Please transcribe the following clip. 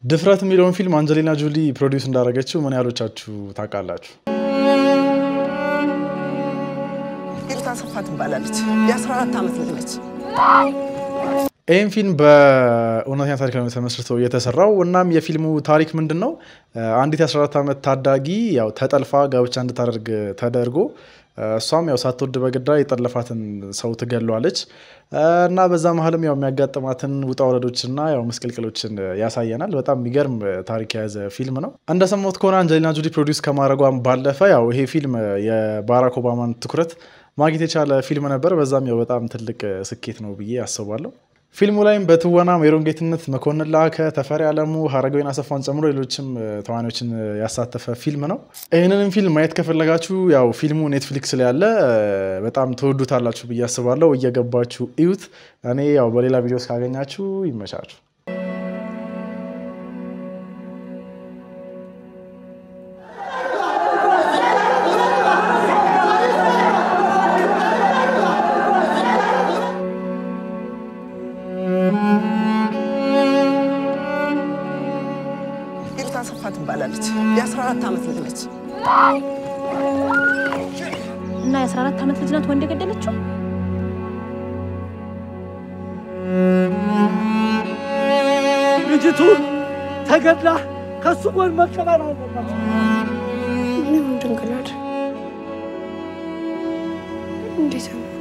ድፍረት የሚለውን ፊልም አንጀሊና ጆሊ ፕሮዲውስ እንዳደረገችው ምን ያህሎቻችሁ ታውቃላችሁ? ሂሩት አሰፋ ትባላለች። የ14 ዓመት ልጅ ነች። ይህም ፊልም በእውነተኛ ታሪክ ላይ ተመስርቶ የተሰራው እናም የፊልሙ ታሪክ ምንድን ነው? አንዲት የ14 ዓመት ታዳጊ ያው ተጠልፋ ጋብቻ እንድታደርግ ተደርጎ እሷም ያው ሳትወድ በግዳ የጠለፋትን ሰው ትገለዋለች እና በዛ መሀልም ያው የሚያጋጥማትን ውጣ ውረዶችና ያው ምስቅልቅሎችን ያሳየናል። በጣም የሚገርም ታሪክ የያዘ ፊልም ነው። እንደሰማሁት ከሆነ አንጀሊና ጆሊ ፕሮዲውስ ከማድረጓም ባለፈ ያው ይሄ ፊልም የባራክ ኦባማን ትኩረት ማግኘት የቻለ ፊልም ነበር። በዛም ያው በጣም ትልቅ ስኬት ነው ብዬ አስባለሁ። ፊልሙ ላይም በትወና ሜሮን ጌትነት፣ መኮንን ላከ፣ ተፈሪ አለሙ፣ ሀረገወይን አሰፋን ጨምሮ ሌሎችም ተዋናዮችን ያሳተፈ ፊልም ነው። ይህንንም ፊልም ማየት ከፈለጋችሁ ያው ፊልሙ ኔትፍሊክስ ላይ ያለ በጣም ትወዱታላችሁ ብዬ አስባለሁ። እየገባችሁ እዩት። እኔ ያው በሌላ ቪዲዮ እስካገኛችሁ ይመቻችሁ። ሂሩት አሰፋ ትባላለች። የ14 ዓመት ልጅ ነች። እና የ14 ዓመት ልጅ ናት ወንድ የገደለችው? ልጅቱ ተገድላ ከሱ ጎን መቀበር አለባት። ምንም ድንግላድ እንዴት ነው?